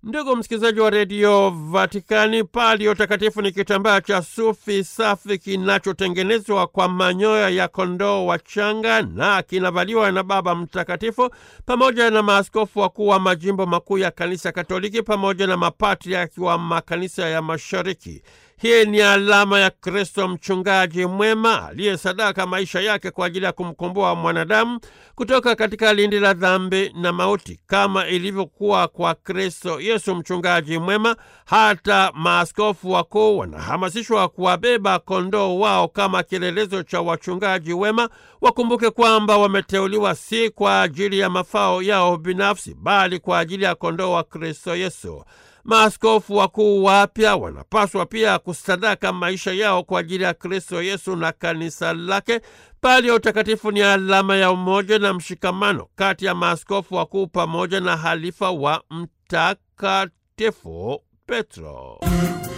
Ndugu msikilizaji wa redio Vatikani, palio takatifu ni kitambaa cha sufi safi kinachotengenezwa kwa manyoya ya kondoo wachanga na kinavaliwa na Baba Mtakatifu pamoja na maaskofu wakuu wa majimbo makuu ya Kanisa Katoliki pamoja na mapatriaki wa makanisa ya Mashariki. Hii ni alama ya Kristo mchungaji mwema aliyesadaka maisha yake kwa ajili ya kumkomboa mwanadamu kutoka katika lindi la dhambi na mauti. Kama ilivyokuwa kwa Kristo Yesu mchungaji mwema, hata maaskofu wakuu wanahamasishwa kuwabeba kondoo wao kama kielelezo cha wachungaji wema. Wakumbuke kwamba wameteuliwa si kwa ajili ya mafao yao binafsi, bali kwa ajili ya kondoo wa Kristo Yesu. Maaskofu wakuu wapya wanapaswa pia kusadaka maisha yao kwa ajili ya Kristo Yesu na kanisa lake. Palio utakatifu ni alama ya umoja na mshikamano kati ya maaskofu wakuu pamoja na halifa wa Mtakatifu Petro.